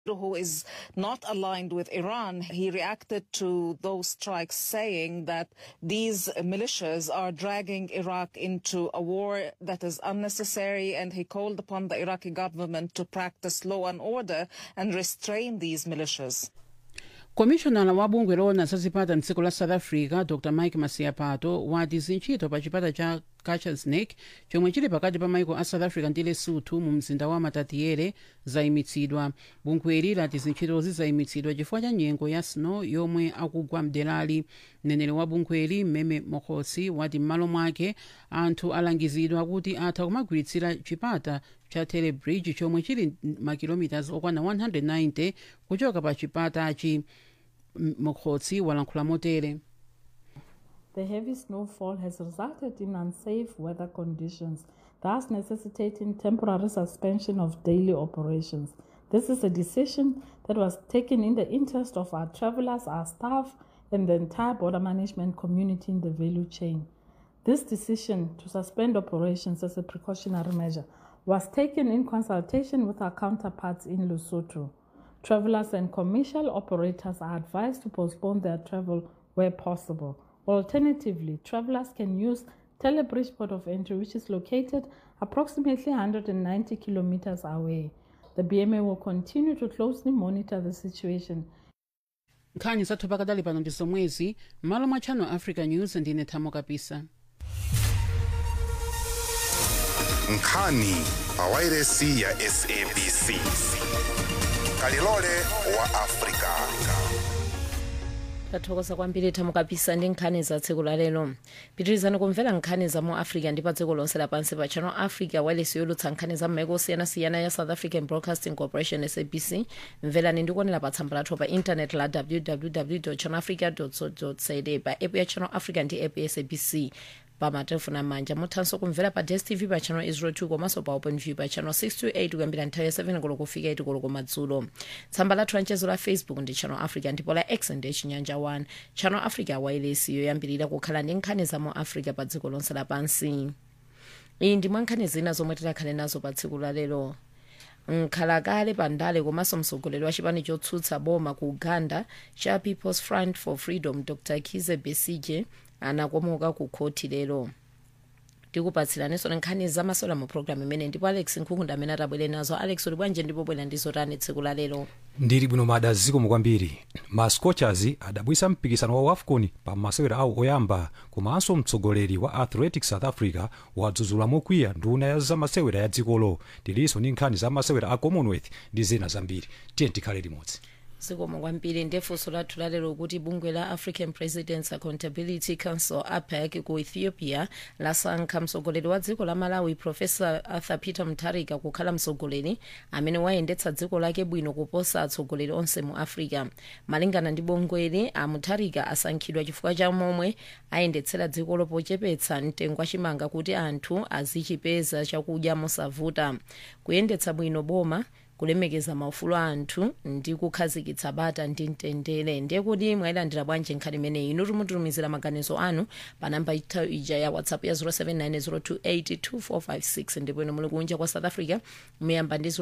who is not aligned with Iran, he reacted to those strikes saying that these militias are dragging Iraq into a war that is unnecessary and he called upon the Iraqi government to practice law and order and restrain these militias. komishonala wa bungwe loona za zipata mdziko la south africa dr mike masiapato wati zintchito pa chipata cha kachasnek chomwe chili pakati pa maiko a south africa ndi lesotho mu mzinda wa matatiere zayimitsidwa bungweli lati zintchitozi zayimitsidwa chifukwa cha nyengo ya snow yomwe akugwa mderali mneneri wa bungweli mmeme mokhosi wati m'malo mwake anthu alangizidwa kuti atha kumagwiritsira chipata cha telebridge chomwe chili makilomitas okwana 190 kuchoka pa chipatachi mokhosi walankhula motere The heavy snowfall has resulted in unsafe weather conditions, thus necessitating temporary suspension of daily operations. This is a decision that was taken in the interest of our travelers, our staff, and the entire border management community in the value chain. This decision to suspend operations as a precautionary measure was taken in consultation with our counterparts in Lesotho. Travelers and commercial operators are advised to postpone their travel where possible. Alternatively, travelers can use Telebridge Port of Entry, which is located approximately 190 kilometers away. The BMA will continue to closely monitor the situation. nkhani zathu pakadali pano ndi zomwezi m'malo mwa channel africa news ndine thamo kapisa nkhani pa wairesi ya sabc kalilole wa afrika tathokoza kwambiri thamo kapisa ndi nkhani za tsiku la lero pitirizani kumvera nkhani za mu africa ndi pa dziko lonse lapansi pa channel africa wireless yolutsa nkhani za m'maiko osiyanasiyana ya south african broadcasting corporation sabc mverani ndi kuonera pa tsamba lathu pa intanet la www channel africa co za pa app ya channel africa ndi app ya sabc pa matelefoni amanja muthanso kumvera pa dstv pa channel 02 komanso pa openview pa channel 628 kuyambira nthawi ya 7 koloko kufika 8 koloko madzulo tsamba lathu lanchezo la facebook ndi channel africa ndipo la x ndi chinyanja 1 channel africa wireless yoyambirira kukhala ndi nkhani za mu africa pa dziko lonse lapansi iyi ndi mwa nkhani zina zomwe tikhale nazo pa tsiku la lero nkhalakale pandale komanso mtsogoleri wa chipani chotsutsa boma ku uganda cha people's front for freedom dr kize besige anakomoka ku khoti lero tikupatsiraninso nkhani zamasewera mu programu imene ndipo alex nkhukunda amene atabwere nazo alex uli bwanji ndipo bwera ndizo tani tsiku la lero ndili bwino mada zikomo kwambiri ma scorchers adabwisa mpikisano wa afcon pa masewera awo oyamba komanso mtsogoleri wa athletics south africa wadzudzula mokwiya nduna ya zamasewera ya dzikolo tilinso ndi nkhani za masewera a commonwealth ndi zina zambiri tiye tikhale limodzi zikomo kwambiri ndefunso lathu lalero kuti bungwe la african presidents accountability council apec ku ethiopia lasankha mtsogoleri wa dziko la malawi profesa arthur peter mutharika kukhala mtsogoleri amene wayendetsa dziko lake bwino kuposa atsogoleri onse mu africa malingana ndi bungweli a mutharika asankhidwa chifukwa cha momwe ayendetsera dzikolo pochepetsa mtengo wachimanga kuti anthu azichipeza chakudya mosavuta kuyendetsa bwino boma kulemekeza maufulu a anthu ndi kukhazikitsa bata ndi mtendere ndiye kuti mwayilandira bwanji nkhani imeneyi inu timutumizira maganizo anu pa namba ita ija ya whatsapp ya 0790282456 ndipo inu muli kunja kwa south africa muyamba ndi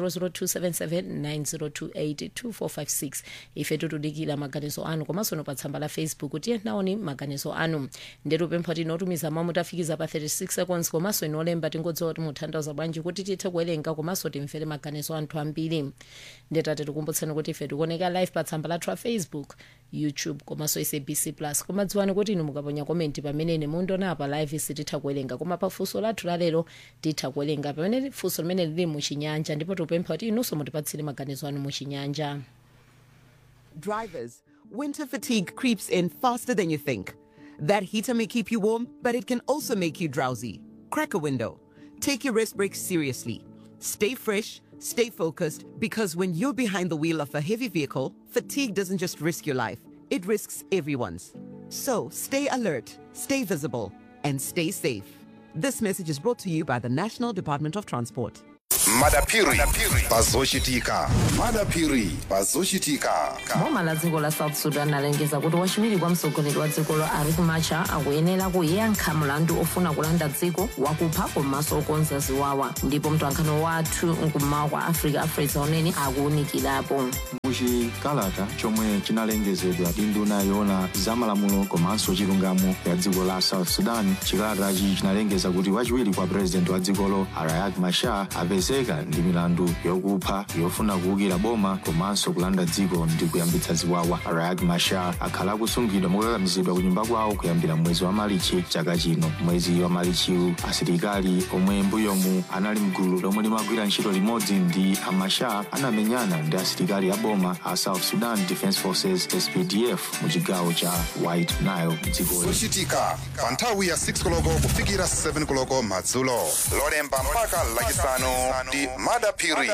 0027790282456 ife tutudikira maganizo anu komanso no pa tsamba la facebook tiye naoni maganizo anu ndetu pempha tinotumiza mawu mutafikiza pa 36 seconds komanso inolemba tingodziwa kuti mutanthauza bwanji kuti tithe kuwerenga komanso timvere maganizo anthu ambiri ambiri ndetate tikumbutseni kuti ife tikuoneka live pa tsamba lathu la facebook youtube komanso sabc plus koma dziwani kuti inu mukaponya komenti pamene mundiona pa live sititha kuwerenga koma pa funso lathu lalero titha kuwerenga pamene funso limene lili muchinyanja ndipo tikupempha kuti inunso mutipatsire maganizo anu muchinyanja Drivers, winter fatigue creeps in faster than you think. That heater may keep you warm, but it can also make you drowsy. Crack a window. Take your rest breaks seriously. Stay fresh, stay focused, because when you're behind the wheel of a heavy vehicle, fatigue doesn't just risk your life, it risks everyone's. So stay alert, stay visible, and stay safe. This message is brought to you by the National Department of Transport. madapiri pazochitika madapiri pazochitika boma la dziko la south sudan alengeza kuti wachiwiri kwa mtsogoleri wa dzikolo riek machar akuyenera kuyankha mlandu ofuna kulanda dziko wakupha komanso okonza ziwawa ndipo mtolankhani wathu mkummawa kwa africa afresa unene akuwunikirapo muchikalata chomwe chinalengezedwa ndi nduna yoona zamalamulo komanso chilungamo ya dziko la south sudan chikalatachi chinalengeza kuti wachiwiri kwa purezidenti wa dzikolo riek machar apezeka ndi milandu yokupha yofuna kuwukira boma komanso kulanda dziko ndi kuyambitsa ziwawa riek machar akhala akusungidwa mokakamizidwa ku nyumba kwawo kuyambira mwezi wa malichi chaka chino mwezi wa malichiwu asilikali omwe mbuyomu anali mgulu lomwe limagwira ntchito limodzi ndi amachar anamenyana ndi asilikali a boma a south sudan defense forces spdf mu chigawo cha white nile mdzikoli zochitika pa nthawi ya 6 koloko kufikira 7 koloko madzulo lolemba mpaka lachisanu ndi madapiri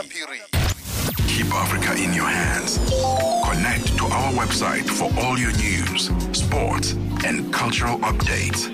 Keep Africa in your hands. Connect to our website for all your news, sports, and cultural updates.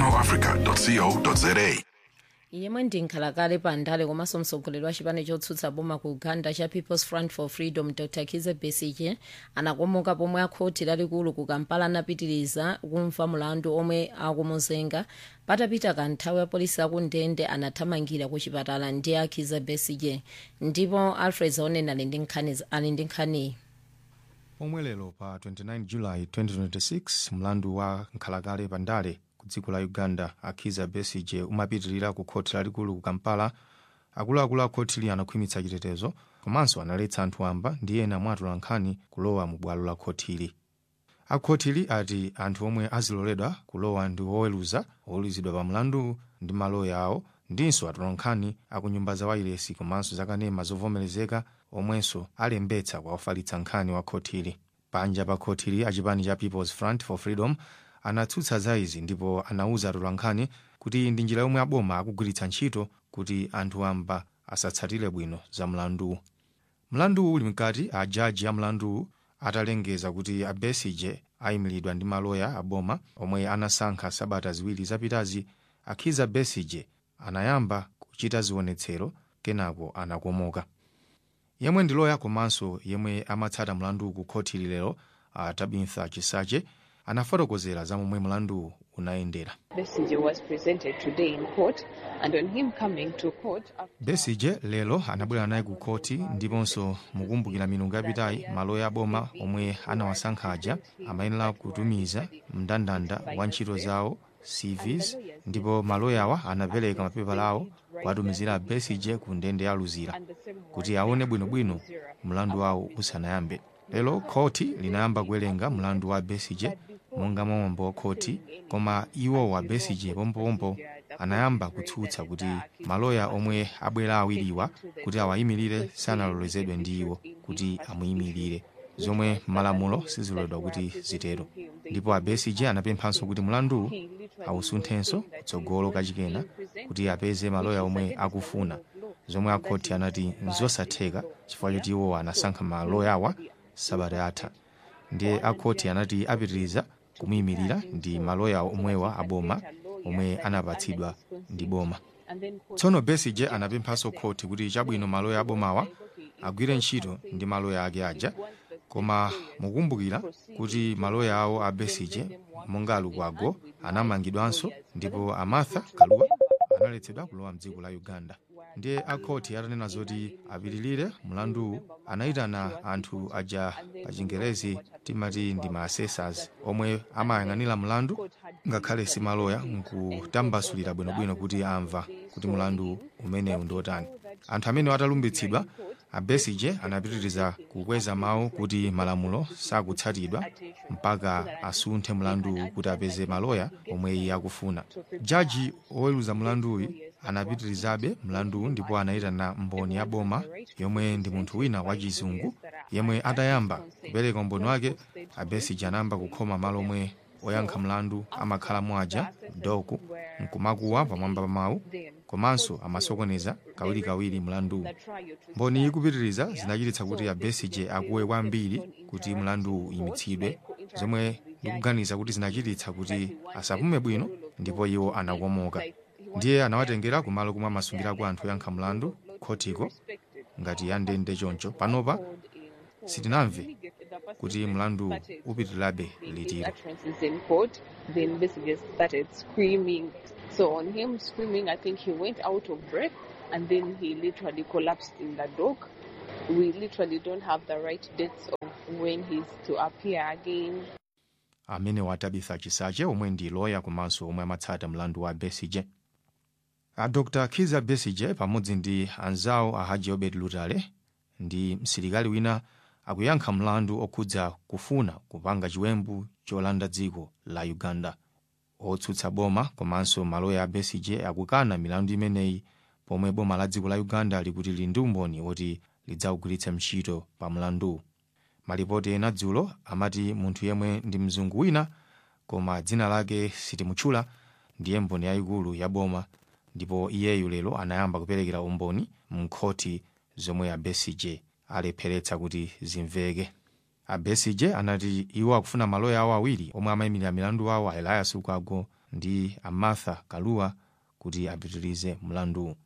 ChannelAfrica.co.za. yemwe ndi nkhalakale pa ndale komanso mtsogoleri wa chipani chotsutsa boma ku uganda cha people's front for freedom dr kize besige anakomoka pomwe akhoti lalikulu ku kampala anapitiriza kumva mulandu omwe akumuzenga patapita kanthawi apolisi akundende anathamangira ku chipatala ndi akhize besige ndipo alfred zaoneni ali ndi nkhani ali ndi nkhaniyi pomwe lero pa 29 julayi 2026 mlandu wa nkhalakale pa ndale ku dziko la uganda akhiza besige umapitirira ku khoti lalikulu ku kampala akuluakulu a khotili anakhwimitsa chitetezo komanso analetsa anthu amba ndi ena mwatula nkhani kulowa mu bwalo la khotili akhotili ati anthu omwe aziloledwa kulowa ndi oweruza oweruzidwa pa mlandu ndi maloya awo ndinso atula nkhani akunyumba za wailesi komanso zakanema zovomerezeka omwenso alembetsa kwa ofalitsa nkhani wa khotili panja pa khotili achipani cha people's front for freedom anatsutsa za izi ndipo anauza atula nkhani kuti iyi ndi njira yomwe aboma akugwiritsa ntchito kuti anthu amba asatsatire bwino za mlanduwu mlanduwu uli mkati a jaji a mlanduwu atalengeza kuti a besige ayimiridwa ndi maloya aboma omwe anasankha sabata ziwiri zapitazi akhiza besige anayamba kuchita zionetsero kenako anakomoka yemwe ndi loya komanso yemwe amatsata mlanduwu ku khoti lero a tabitha chisache anafotokozera za momwe mlanduwu unayendera Besigye was presented today in court, and on him coming to court, after besige lero anabwera naye ku khoti ndiponso mukumbukira milungu yapitayi maloya aboma omwe anawasankha aja amayenera kutumiza mndandanda wa ntchito zawo cvs ndipo maloyawa anapereka mapepala awo kuwatumizira besige ku ndende ya luzira kuti aone bwinobwino mlandu wawo usanayambe lero khoti linayamba kuwerenga mlandu wa besige monga mwambo wa khoti koma iwo wa besige pompopompo anayamba kutsutsa kuti maloya omwe abwera awiriwa kuti awayimirire sanalolezedwe ndi iwo kuti amuyimirire zomwe malamulo siziloledwa kuti zitero ndipo a besige anapemphanso kuti mlanduwu awusunthenso kutsogolo kachikena kuti apeze maloya omwe akufuna zomwe akhoti anati nzosatheka chifukwa choti iwo anasankha maloyawa sabata yatha ndiye akhoti anati apitiriza kumuyimirira ndi maloya omwewa aboma omwe anapatsidwa ndi boma tsono besige anapemphanso khoti kuti chabwino maloya abomawa agwire ntchito ndi maloya ake aja koma mukumbukira kuti maloya awo a besige monga alukwago anamangidwanso ndipo amartha kaluwa analetsedwa kulowa mdziko la uganda ndiye akhoti atanena zoti apitirire mlanduwu anayitana anthu aja pa chingerezi timati ndi ma assessors omwe amayang'anira mlandu ngakhale si maloya nkutambasulira bwinobwino kuti amva kuti mlandu umenewu ndi otani anthu amene atalumbitsidwa a besige anapitiriza kukweza mawu kuti malamulo sakutsatidwa mpaka asunthe mlanduwu kuti apeze maloya omwe iye akufuna jaji oweruza mlanduwu anapitirizabe mlanduwu ndipo anayitana mboni ya boma yomwe ndi munthu wina wachizungu yemwe atayamba kupereka umboni wake a besige anayamba kukhoma malo omwe oyankha mlandu amakhala mwaja doku nkumakuwa pamwamba pa mawu komanso amasokoneza kawirikawiri mlanduwu mboni ikupitiriza zinachititsa kuti a besige akuwe kwambiri kuti mlanduwu uyimitsidwe zomwe ndikuganiza kuti zinachititsa kuti asapume bwino ndipo iwo anakomoka ndiye anawatengera kumalo kumwe amasungirako anthu oyankha mlandu khotiko ngati yandende choncho panopa sitinamve kuti mlandu upitirirabe litiro utterances in court, the investigators started screaming. So on him screaming, I think he went out of breath and then he literally collapsed in the dock. We literally don't have the right dates of when he's to appear again. amene watabitha chisache omwe ndi loya komanso omwe amatsata mlandu wa besige a dr kiza besige pamodzi ndi anzawo a haji obed lutale ndi msilikali wina akuyankha mlandu okhudza kufuna kupanga chiwembu cholanda dziko la uganda otsutsa boma komanso maloya a besige akukana milandu imeneyi pomwe boma la dziko la uganda likuti lili ndi umboni woti lidzawugwiritsa ntchito pa mlandu malipoti ena dzulo amati munthu yemwe ndi mzungu wina koma dzina lake sitimutchula ndiye mboni yayikulu ya boma ndipo iyeyu lero anayamba kuperekera umboni mkhoti zomwe a besige alepheretsa kuti zimveke a besige anati iwo akufuna maloya awo awiri omwe amayimirira milandu awo a elias lukwago ndi a martha kaluwa kuti apitirize mlandu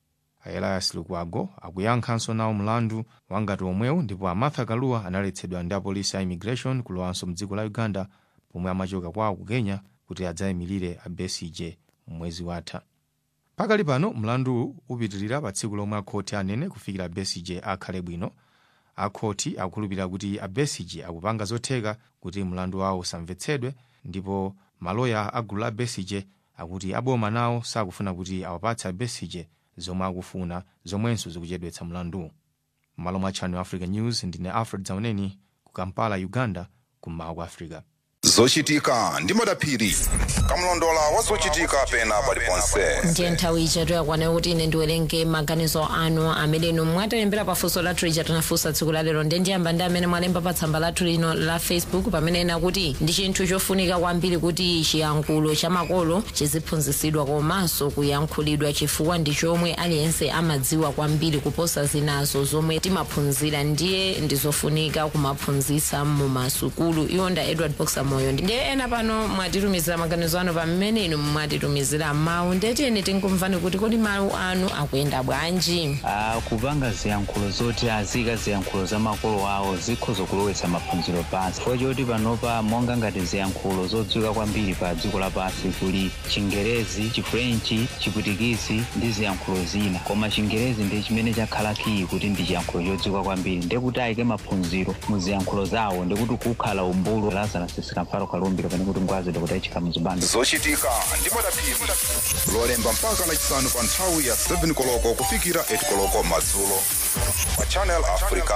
a elias lukwago akuyankhanso nawo mlandu wangati omwewu ndipo a martha kaluwa analetsedwa ndi apolisi a immigration kulowanso mdziko la uganda pomwe amachoka kwawo ku kenya kuti adzayimirire a besige mwezi watha pakali pano mlandu upitirira pa tsiku lomwe akhoti anene kufikira besige akhale bwino akhoti akukhulupirira kuti a besige akupanga zotheka kuti mlandu wawo usamvetsedwe ndipo maloya a gulu la besige akuti aboma nawo sakufuna kuti awapatse a besige zomwe akufuna zomwenso zikuchedwetsa mlandu m'malo mwa channel africa news ndine alfred zauneni ku kampala uganda kummawa kwa africa zochitika ndi madaphiri kamlondola wa zochitika pena paliponse ndiye nthawi ichatu yakwana kuti ine ndiwerenge maganizo anu amene inu mwatilembera pafunso lathu lija tinafunsa tsiku la lero ndiye ndiyamba ndi amene mwalemba pa tsamba lathu lino la facebook pamene ena kuti ndi chinthu chofunika kwambiri kuti chiyankhulo cha makolo chiziphunzitsidwa komanso kuyankhulidwa chifukwa ndi chomwe aliyense amadziwa kwambiri kuposa zinazo zomwe timaphunzira ndiye ndizofunika kumaphunzitsa mu masukulu iwo nda edward boxer moyo ndiye ena pano mwatitumizira maganizo anu pamene inu mwatitumizira mawu ndetiyeni tikumvani kuti kodi mawu anu akuyenda bwanji Ah, kupanga ziyankhulo zoti azika ziyankhulo za makolo awo zikhoza kulowetsa maphunziro pansi chifukwa choti panopa monga ngati ziyankhulo zodziwika kwambiri pa dziko lapansi kuli chingerezi chifrenchi chiputikisi ndi ziyankhulo zina koma chingerezi ndi chimene chakhala kiyi kuti ndi chiyankhulo chodziwika kwambiri ndekuti ayike maphunziro mu ziyankhulo zawo ndikuti kukhala umbulu lazarasisika mfaro kalumbiro pane kuti ngwazidwa kuti ayichika muzibando zochitika ndi madaphiri lolemba mpaka lachisanu pa nthawi ya 7 koloko kufikira 8 koloko madzulo pa channel africa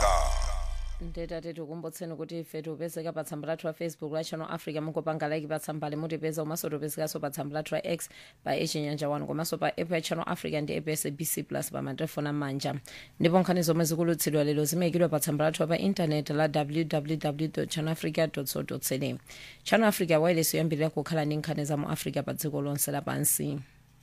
ndetati tikumbotseni kuti ife tipezeka pa tsamba lathu la facebook la channel africa mungopanga like pa tsambali mutipeza komanso tipezekanso pa tsamba lathu la x pa echinyanja 1 komanso pa app ya channel africa ndi app ya sabc plus pa matelefoni amanja ndipo nkhani zomwe zikulutsidwa lero zimayikidwa pa tsamba lathu pa intaneti la www channel africa co za channel africa wireless yoyambirira kukhala ndi nkhani za mu africa pa dziko lonse lapansi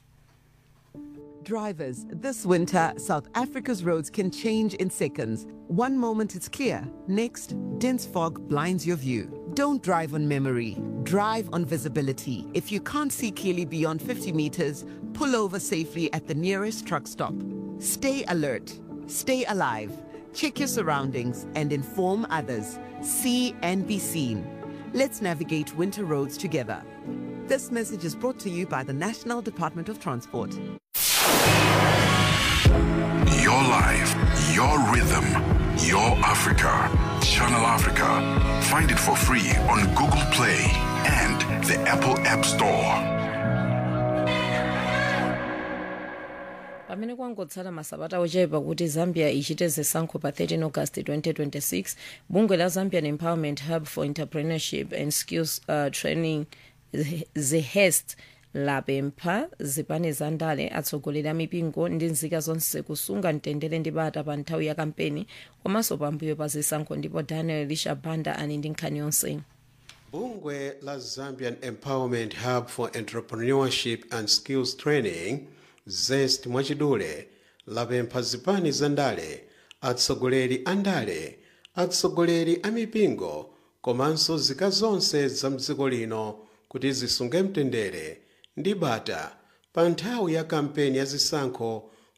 Drivers, this winter, South Africa's roads can change in seconds. One moment it's clear, next, dense fog blinds your view. Don't drive on memory, drive on visibility. If you can't see clearly beyond 50 meters, pull over safely at the nearest truck stop. Stay alert, stay alive, check your surroundings, and inform others. See and be seen. Let's navigate winter roads together. This message is brought to you by the National Department of Transport. Your life, your rhythm, your Africa. Channel Africa. Find it for free on Google Play and the Apple App Store. pamene kwangotsala masabata ochepa kuti zambia ichite zisankho pa 13 august 2026 bungwe la zambian empowerment hub for entrepreneurship and skills uh, training zihest lapempha zipani za ndale atsogoleri a mipingo ndi nzika zonse kusunga mtendere ndi bata pa nthawi ya kampeni komanso pambuyo pa zisankho ndipo daniel lishabanda ali ndi nkhani yonse bungwe la zambian empowerment hub for entrepreneurship and skills training zest mwachidule lapempha zipani za ndale atsogoleri a ndale atsogoleri a mipingo komanso zika zonse za mdziko lino kuti zisunge mtendere ndi bata pa nthawi ya kampeni ya zisankho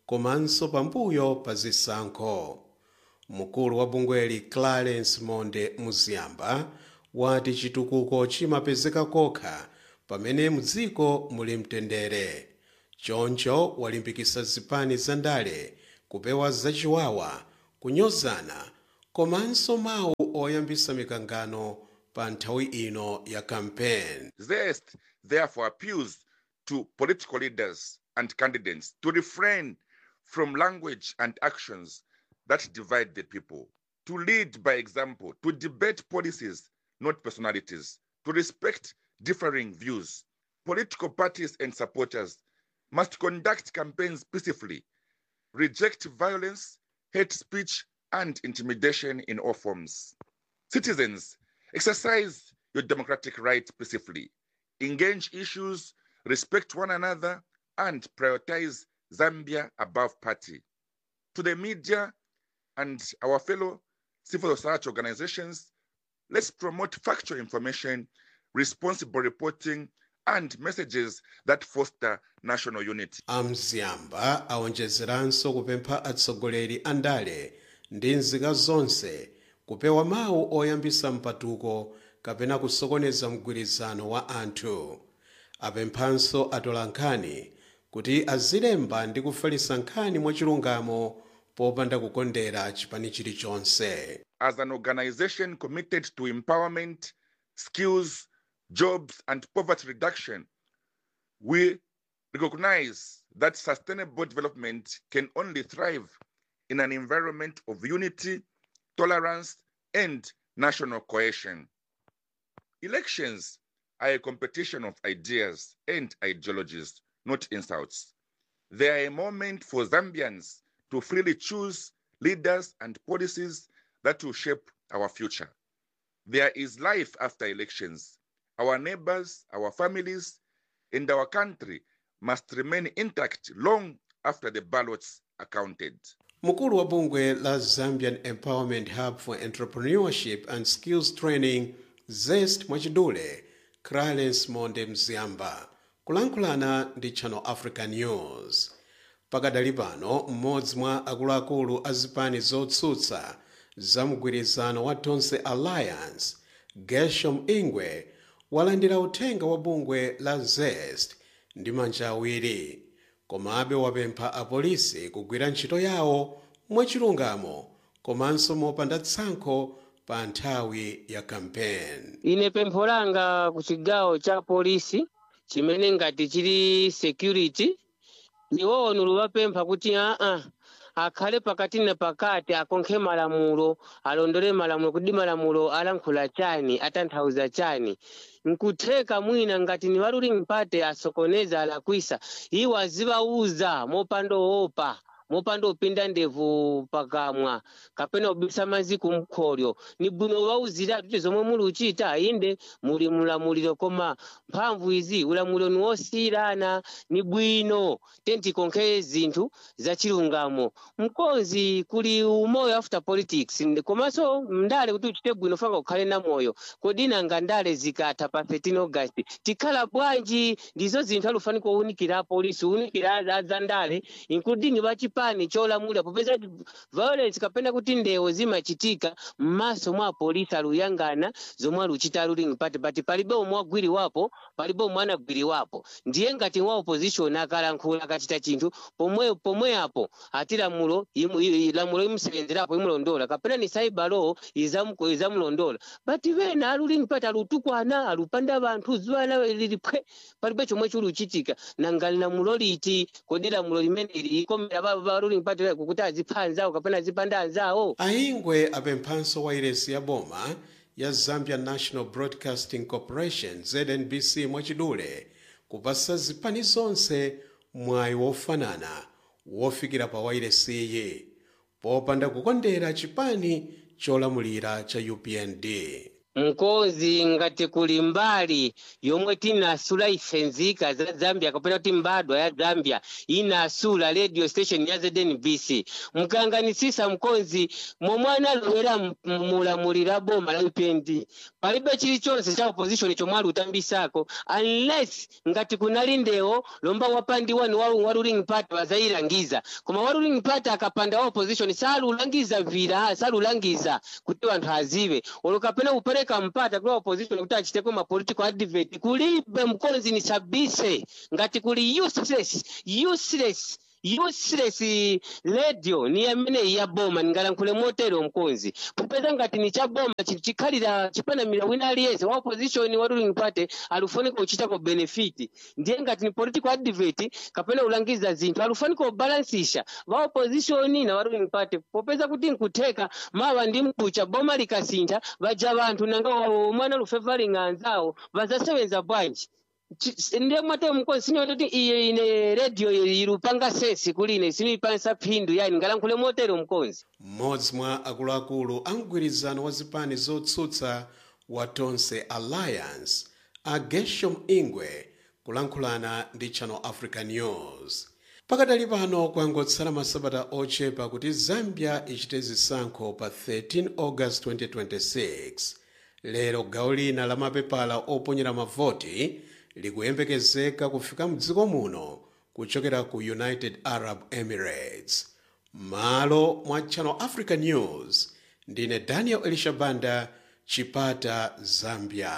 komanso pambuyo pa zisankho mkulu wa bungweli clarence monde muziyamba wati chitukuko chimapezeka kokha pamene mudziko muli mtendere choncho walimbikitsa zipani zandale kupewa zachiwawa kunyozana komanso mawu oyambitsa mikangano pa nthawi ino ya kampeni Zest therefore appeals to political leaders and candidates to refrain from language and actions that divide the people, to lead by example, to debate policies, not personalities, to respect differing views. Political parties and supporters must conduct campaigns peacefully, reject violence, hate speech, and intimidation in all forms. Citizens, exercise your democratic right peacefully, engage issues, respect one another, and prioritize Zambia above party. To the media and our fellow civil society organizations, let's promote factual information, responsible reporting, and messages that foster national unity. amziyamba awonjezeranso kupempha atsogoleri a ndale ndi nzika zonse kupewa mawu oyambitsa mpatuko kapena kusokoneza mgwirizano wa anthu apemphanso atolankhani kuti azilemba ndi kufalitsa nkhani mwachilungamo popanda kukondera chipani chilichonse As an organization committed to empowerment, skills, jobs, and poverty reduction, we recognize that sustainable development can only thrive in an environment of unity, tolerance, and national cohesion. Elections are a competition of ideas and ideologies, not insults. They are a moment for Zambians to freely choose leaders and policies that will shape our future. There is life after elections. Our neighbors, our families, and our country must remain intact long after the ballots are counted. mkulu wa bungwe la zambian empowerment hub for entrepreneurship and skills training zest mwachidule clarence monde mziyamba kulankhulana ndi channel africa news pakadali pano mmodzi mwa akuluakulu a zipani zotsutsa za mgwirizano wa tonse alliance gershom ingwe walandira uthenga wa bungwe la zest ndi manja awiri komabe wapempha apolisi kugwira ntchito yawo mwachilungamo komanso mopanda tsankho pa nthawi ya kampeni ine pempho langa ku chigawo cha polisi chimene ngati chili security iwowo nuluvapempha kuti aa akhale pakati na pakati akonkhe malamulo alondole malamulo kuti malamulo alankhula chani atanthauza chani nkutheka mwina ngati ni waluli mpate asokoneza alakwisa iwo azivauza mopanda oopa mopanda upinda ndevu pakamwa kapena ubisa mazi kumkholyo ni bwino wauzira kuti zomwe muli uchita inde muli mulamuliro koma mphamvu izi ulamuliro ni wosiyirana ni bwino tentikonkhe zinthu zachilungamo mkonzi kuli umoyo after politics Ndi- komanso mndale kuti uchite bwino fanga ukhale na moyo kodi nanga ndale zikatha pa 13 august tikhala bwanji ndizo zinthu alufani kuwunikira polisi uwunikira za- za ndale including vachipani cholamulira popeza kuti violence kapena kuti ndewo zimachitika m'maso mwa polisi aluyangana zomwe aluchita aluling mpati but palibe omwe agwiriwapo palibe omwe anagwiriwapo ndiye ngati wa opposition akalankhula akachita chinthu pomwe pomwe apo ati lamulo imu- i- i- lamulo imusenzerapo imulondola kapena ni cyber law izamu- izamulondola but vena aluling pati alutukwana alupanda vanthu zuwana lilipwe palibe chomwe chili uchitika nanga lamulo liti kodi lamulo limene likomera va- va ruling party kukuti azipha anzawo kapena azipanda anzawo aingwe apemphanso wairesi ya boma ya zambia national broadcasting corporation znbc mwachidule kupasa zipani zonse mwayi wofanana wofikira pa wairesiyi popanda kukondera chipani cholamulira cha upnd mkonzi ngati kuli mbali yomwe tinasula ife nzika za zambia kapena kuti mbadwa ya zambia inasula radio station ya znbc mkanganisisa mkonzi momwe analowera m- mulamulira boma la upnd palibe chilichonse cha opposition chomwe ali utambisako unless ngati kunali ndewo lomba wapandiwa ni wa wa ruling party wazayilangiza koma wa ruling party akapanda wa opposition salulangiza vira salulangiza kuti anthu azive olo kapena kupereka mpata kula opposition kuti achiteko ma political advert kulibe mkonzi ni sabise ngati kuli useless useless useless radio ni amene ya boma ningalankhule motero mkonzi popeza ngati ni cha boma chi- chikhalira chipanamira wina aliyense wa opposition wa ruling party alufunika kuchitako benefit ndiye ngati ni political advert kapena ulangiza zinthu alufunika kubalansisha va opposition na wa ruling party popeza kuti nkutheka mawa ndi mkucha boma likasintha vaja vanthu nanga wawo mwana lufevalinga anzawo vazasebenza bwanji Chi- ndiye mwate mkonzi sinyoto kuti iye ine radio ilupanga sesi kuline sinipansa phindu yani ngalankhule motero mkonzi mmodzi mwa akuluakulu a mgwirizano wa zipani zotsutsa wa tonse alliance a geshom ingwe kulankhulana ndi channel africa news pakadali pano kwangotsala masabata ochepa kuti zambia ichite zisankho pa 13 august 2026 lero gawo lina la mapepala oponyera mavoti likuyembekezeka kufika mdziko muno kuchokera ku united arab emirates malo mwa channel africa news ndine daniel elishabanda chipata zambia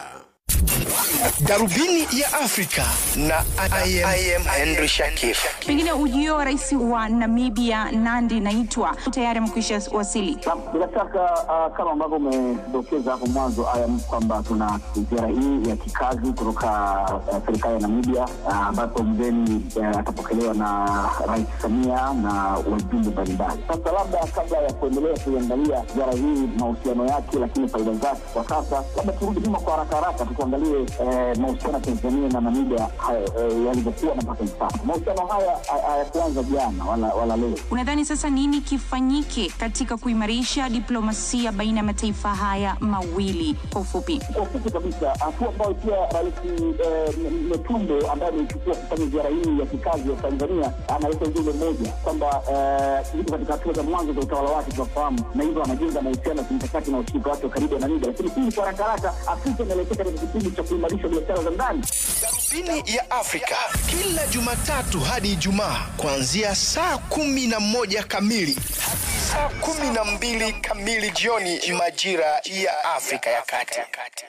darubini ya afrika na I am, I am henry shakif pengine ujio wa rais wa namibia nandi naitwa tayari amekwisha wasili Bila shaka uh, kama ambavyo umedokeza hapo mwanzo ayam kwamba tuna ziara hii ya kikazi kutoka uh, serikali ya Namibia uh, ambapo mgeni uh, atapokelewa na Rais Samia na wajumbe mbalimbali. Sasa labda kabla ya kuendelea kuiangalia ziara hii mahusiano yake, lakini faida zake kwa sasa, labda turudi nyuma kwa haraka haraka tukuangalie eh, mahusiano ya Tanzania na Namibia haya, eh, yalivyokuwa na mpaka hivi sasa. Mahusiano haya hay- hayakuanza jana wala, wala leo. unadhani sasa nini kifanyike katika kuimarisha diplomasia baina ya mataifa haya mawili kwa ufupi kwa ufupi kabisa, hatua ambayo pia Rais eh, M- Metumbo ambaye ameichukua kufanya ziara hii ya kikazi ya Tanzania analeta ujumbe mmoja kwamba eh, yuko katika hatua za mwanzo za utawala wake tunafahamu, na hivyo anajenga mahusiano ya kimkakati na ushirika wake wa karibu na Namibia. Lakini pili, kwa haraka haraka, Afrika inaelekea katika kipindi cha kuimarisha biashara za ndani. darubini ya afrika kila jumatatu hadi ijumaa kuanzia saa kumi na moja kamili hadi saa kumi na mbili kamili jioni majira ya afrika ya kati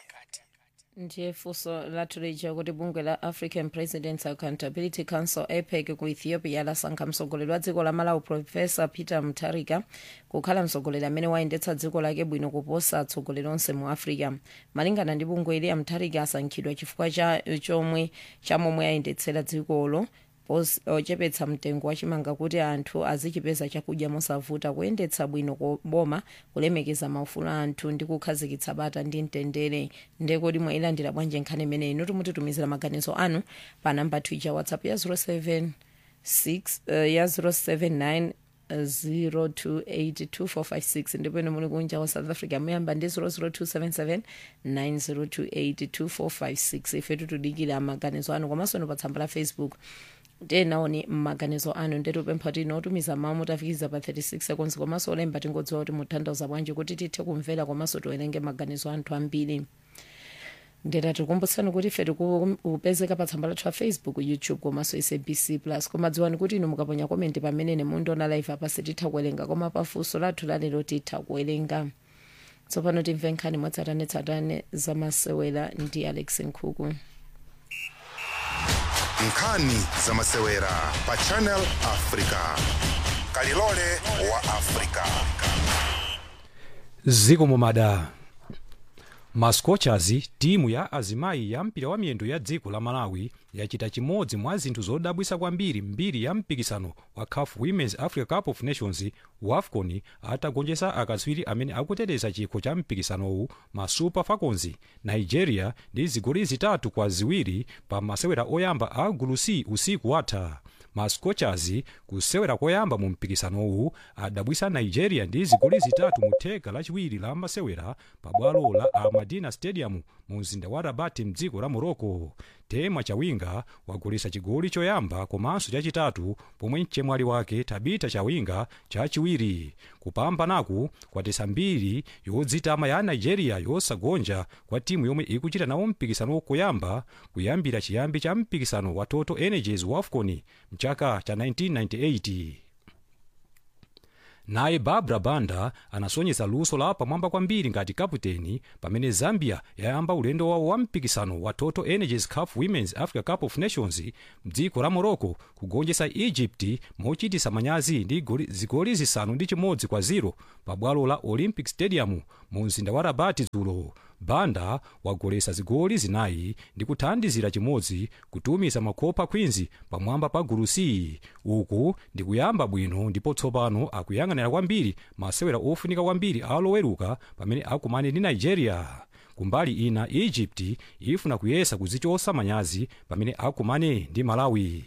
ndiye funso latulija kuti bungwe la african presidents accountability council apec ku ethiopia lasankha mtsogoleri wa dziko la malawi profesa peter mutharika kukhala mtsogoleri amene wayendetsa dziko lake bwino kuposa atsogoleri onse mu africa malingana ndi bungwe ili mutharika asankhidwa chifukwa cha chomwe chamomwe ayendetsera dzikolo pos- ochepetsa mtengo wachimanga kuti anthu azichipeza chakudya mosavuta kuyendetsa bwino boma kulemekeza maufulu a anthu ndi kukhazikitsa bata ndi mtendere ndekodi mwayilandira bwanji nkhani imeneyi inu timutitumizira maganizo anu pa namba twitter whatsapp ya 076 uh, ya 079 02825456 ndipo ine muli kunja wa south africa muyamba ndi 00277 90282456 ife tutudikira maganizo anu komanso pa tsamba la facebook tenaoni maganizo anu ndetupempha kuti inotumiza mawu mutafikiza pa 36 seconds komanso olemba tingodziwa kuti mutanthauza bwanji kuti tithe kumvera komanso tiwerenge maganizo anthu ambiri ndeta tikumbutsani kuti ife tikupezeka pa tsamba lathu la facebook youtube komanso sabc plus koma dziwani kuti inu mukaponya komenti pamene mundiona live apa sititha kuwerenga koma pafunso lathu lalero titha kuwerenga tsopano timve nkhani mwatsatanetsatane zamasewera ndi alex nkhuku nkhani za masewera pa channel africa kalilole wa africa ziko mumada mascochers timu ya azimayi ya mpira wa miyendo ya dziko la malawi yachita chimodzi mwa zinthu zodabwisa kwambiri mbiri ya mpikisano wa caf women's africa cup of nations wafcon atagonjetsa akatswiri amene akuteteza chikho cha mpikisanowu ma super falcons nigeria ndi zigoli zitatu kwa ziwiri pa masewera oyamba a gulu c usiku watha ma scorchers kusewera koyamba mu mpikisanowu adabwisa nigeria ndi zigoli zitatu mu theka lachiwiri la masewera pa bwalo la almadina stadium mu mzinda wa rabat mdziko la morocco tema chawinga wagolesa chigoli choyamba komanso chachitatu pomwe mchemwali wake tabita chawinga chachiwiri kupambanaku kwatesa mbiri yodzitama ya nigeria yosagonja kwa timu yomwe ikuchita nawo mpikisano koyamba kuyambira chiyambi cha mpikisano wa total energies wa afcon mchaka cha 1998 naye barbara banda anasonyesa luso la pamwamba kwambiri ngati kaputeni pamene zambia yayamba ulendo wawo wa mpikisano wa total energies cup women's africa cup of nations mdziko la morocco kugonjesa egypt mochitisa manyazi ndi goli- zigoli zisanu ndi chimodzi kwa 0 pa bwalo la olympic stadium mu mzinda wa rabati dzulo banda wagolesa zigoli zinayi ndi kuthandizira chimodzi kutumiza makopa queens pamwamba pa gulu c uku ndi kuyamba bwino ndipo tsopano akuyang'anira kwambiri masewera ofunika kwambiri aloweruka pamene akumane ndi nigeria kumbali ina egypt ifuna kuyesa kuzichosa manyazi pamene akumane ndi malawi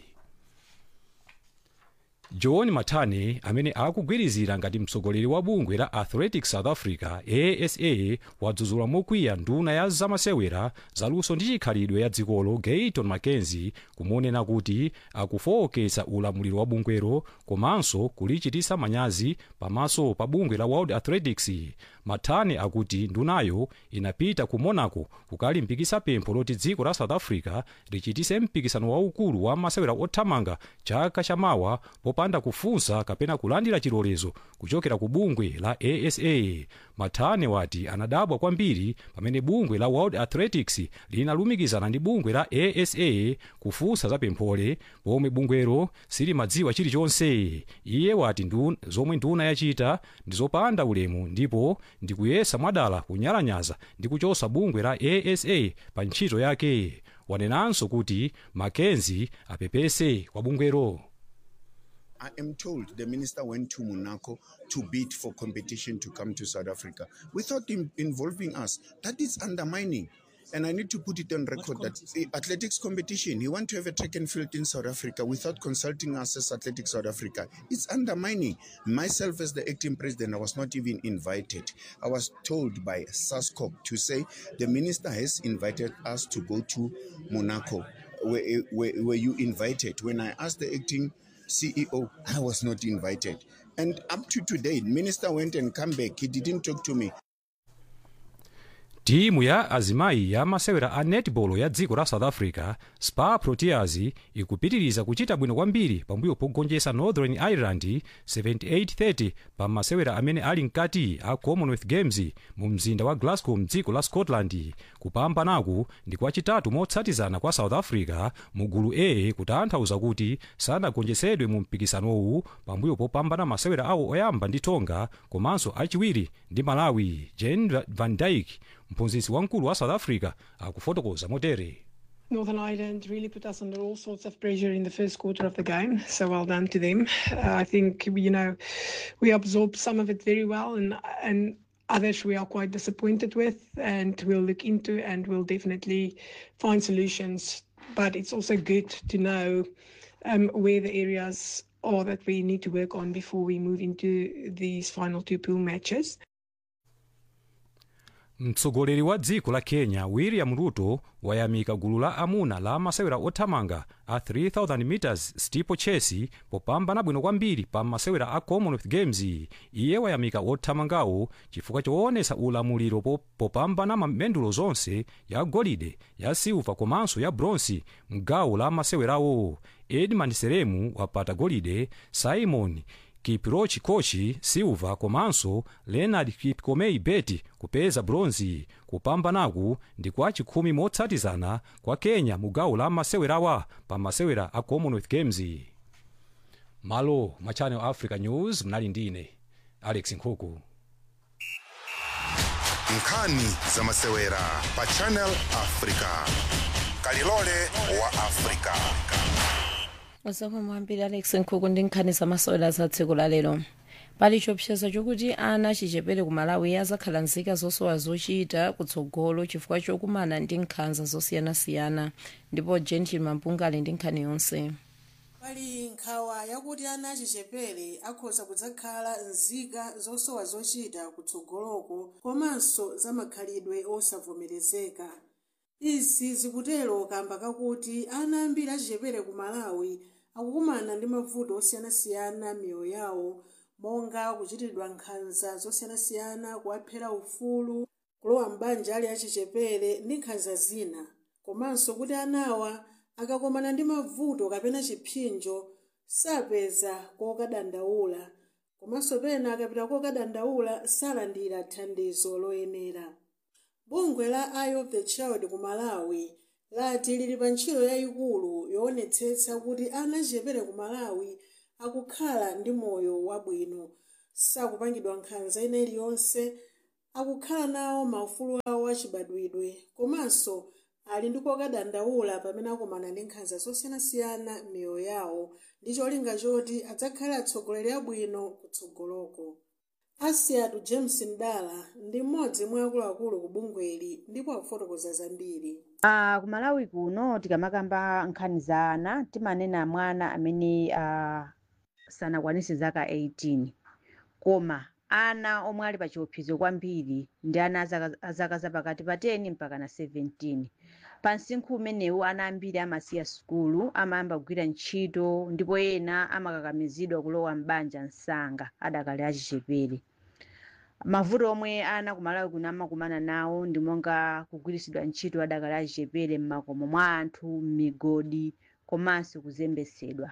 john matane amene akugwirizira ngati mtsogoleri wa bungwe la athletics south africa asa wadzudzula mokwiya nduna ya zamasewera zaluso ndi chikhalidwe ya dzikolo gayton mackenzie kumonena kuti akufowoketsa ulamuliro wa bungwero komanso kulichitisa manyazi pamaso pa bungwe la world athletics matane akuti ndunayo inapita ku monaco kukalimbikisa pempho loti dziko la south africa lichitise mpikisano waukulu wa masewera othamanga chaka chamawa popanda kufunsa kapena kulandira chilolezo kuchokera ku bungwe la asa matane wati anadabwa kwambiri pamene bungwe la world athletics linalumikizana ndi bungwe la asa kufunsa za pemphole pomwe bungwero silimadziwa chilichonse iye wati ndu, zomwe nduna yachita ndi zopanda ulemu ndipo ndikuyesa mwadala kunyalanyaza ndi kuchosa bungwe la asa pa ntchito yake wanenanso kuti mackenzie apepese kwa bungwero I am told the minister went to Monaco to bid for competition to come to South Africa without in- involving us. That is undermining. And I need to put it on record that the athletics competition, he want to have a track and field in South Africa without consulting us as Athletics South Africa. It's undermining. Myself as the acting president, I was not even invited. I was told by SASCOP to say the minister has invited us to go to Monaco. Were, were, were you invited? When I asked the acting CEO, I was not invited. And up to today, minister went and come back. He didn't talk to me. timu ya azimayi ya masewera a netball ya dziko la south africa spar proteas ikupitiriza kuchita bwino kwambiri pambuyo pogonjesa northern ireland 7830 pa masewera amene ali mkati a commonwealth games mu mzinda wa glasgow mdziko la scotland kupambanaku ndi kwachitatu motsatizana kwa south africa mu gulu a kutanthauza kuti sanagonjesedwe mu mpikisanowu pambuyo popambana masewera awo oyamba ndi tonga komanso achiwiri ndi malawi jen van dyke mphunzitsi wamkulu wa south africa akufotokoza motere Northern Ireland really put us under all sorts of pressure in the first quarter of the game. So well done to them. Uh, I think you know we absorbed some of it very well, and and others we are quite disappointed with, and we'll look into and we'll definitely find solutions. But it's also good to know um, where the areas are that we need to work on before we move into these final two pool matches. mtsogoleri wa dziko la kenya william ruto wayamika gulu la amuna la masewera othamanga a 3000 meters steeplechase popambana bwino kwambiri pa masewera a commonwealth games iye wayamika othamangawo chifukwa choonesa ulamuliro po- popambana mamendulo zonse ya golide ya silva komanso ya bronsi mgawo la masewerawo edmund seremu wapata golide simon kiprochi kochi silva komanso leonard kipkomei beti kupeza bronzi kupambanaku ndi kwa chikhumi motsatizana kwa kenya mu gawo la masewerawa pa masewera a commonwealth games malo ma channel africa news mnali ndine alex nkhuku nkhani za masewera pa channel africa kalilole wa africa zomwe mwambiri alex nkhuku ndi nkhani zamasewera za tsiku la lero pali chiopsezo chokuti ana achichepere ku malawi azakhala nzika zosowa zochita kutsogolo chifukwa chokumana ndi nkhanza zosiyanasiyana ndipo gentil mampunga ali ndi nkhani yonse pali nkhawa yakuti ana achichepere akhoza kudzakhala nzika zosowa zochita kutsogoloko komanso zamakhalidwe osavomerezeka izi zikutero kamba kakuti ana ambiri achichepere ku malawi akukumana ndi mavuto osiyanasiyana miyoyo yawo monga kuchitidwa nkhanza zosiyanasiyana kuwaphera ufulu kulowa m'banja ali achichepere ndi nkhanza zina komanso kuti anawa akakomana ndi mavuto kapena chipsinjo sapeza kokadandaula komanso pena akapita kokadandaula salandira thandizo loyenera bungwe la eye of the child ku malawi lati lili pa ntchito yayikulu yoonetsetsa kuti ana achichepere ku malawi akukhala ndi moyo wabwino sakupangidwa nkhanza ina iliyonse akukhala nawo maufulu awo achibadwidwe komanso ali ndi kokadandaula pamene akumana ndi nkhanza zosiyanasiyana m'miyoyo yawo ndi cholinga choti adzakhale atsogoleri abwino kutsogoloko asiatu james ndala ndi mmodzi mwa akuluakulu ku bungweli ndipo akufotokoza zambiri Uh, ku malawi kuno tikamakamba nkhani za ana timanena mwana amene uh, sanakwanise zaka 18 koma ana omwe ali pa chiopsezo kwambiri ndi ana azaka- azaka zapakati pa 10 mpaka na 17 pa msinkhu umenewu ana ambiri amasiya sukulu amayamba kugwira ntchito ndipo ena amakakamizidwa kulowa m'banja msanga adakali achichepere mavuto omwe ana kumalawi kuno amakumana nawo ndi monga kugwiritsidwa ntchito adakali achichepere m'makomo mwa anthu m'migodi komanso kuzembesedwa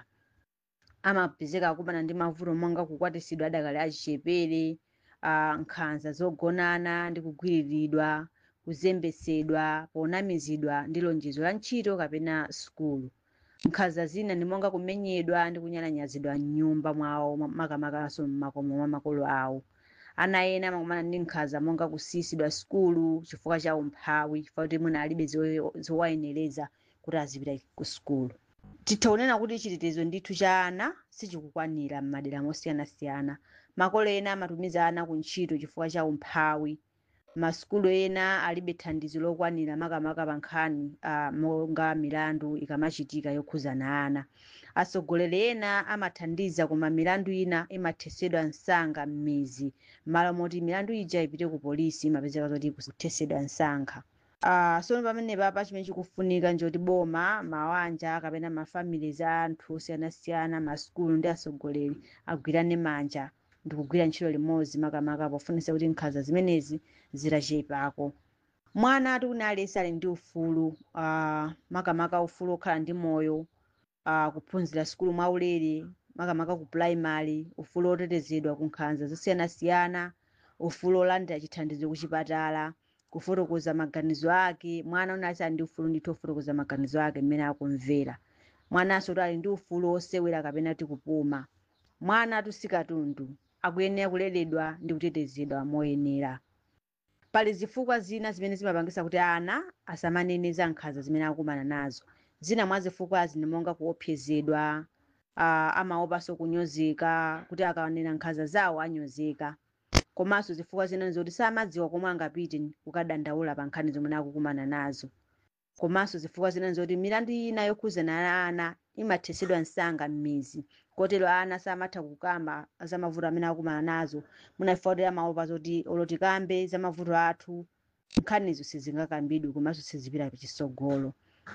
amapezeka akumana ndi mavuto monga kukwatisidwa adakali achichepere uh, nkhanza zogonana ndi kugwiriridwa kuzembesedwa ponamizidwa ndi lonjezo la ntchito kapena sukulu nkhanza zina ndi monga kumenyedwa ndi kunyalanyazidwa m'nyumba mwawo ma- makamakaso m'makomo mwa makolo awo ana ena amakumana ndi nkhanza monga kusiyisidwa sukulu chifukwa cha umphawi chifukwa kuti mwina alibe zowe- zowayenereza kuti azipita ku sukulu titha kunena kuti chitetezo ndithu cha ana sichikukwanira m'madera mosiyanasiyana makolo ena amatumiza ana ku ntchito chifukwa cha umphawi masukulu ena alibe thandizo lokwanira makamaka pa nkhani uh, monga milandu ikamachitika yokhuzana ana atsogoleri ena amathandiza koma milandu ina imathesedwa msanga m'mizi m'malo moti milandu ija ipite ku polisi imapezeka zoti kuthesedwa msankha Uh, sono pamene papa chimene chikufunika njoti boma mawanja kapena mafamili za anthu osiyanasiyana masukulu ndi atsogoleri agwirane manja ndi kugwira ntchito limodzi makamaka pofunisa kuti nkhanza zimenezi zitachepako mwana ati kuti aliyense ali ndi ufulu uh, makamaka ufulu okhala ndi moyo uh, kuphunzira sukulu mwaulere makamaka ku primary ufulu otetezedwa ku nkhanza zosiyanasiyana ufulu olandira chithandizo ku chipatala kufotokoza maganizo ake mwana unati ali ndi ufulu ndithu ofotokoza maganizo ake mmene akumvera mwananso kuti ali ndi ufulu osewera kapena ti kupuma mwana ati sikatundu akuyenera kuleredwa ndi kutetezedwa moyenera pali zifukwa zina zimene zimapangisa kuti ana asamanene za nkhanza zimene akumana nazo zina mwa zifukwazi ndi monga kuopsezedwa uh, amaopanso kunyozeka kuti akanena nkhanza zawo anyozeka komanso zifukwa zina nzoti samadziwa komwe angapite kukadandaula pa nkhani zomwe akukumana nazo komanso zifukwa zina nzoti milandu ina yokhuzana na ana imathesedwa msanga m'mizi kotero ana samatha kukamba za mavuto amene akumana nazo munafika kuti amaopa zoti oloti kambe za mavuto athu nkhanizo sizingakambidwe komanso sizipita pachitsogolo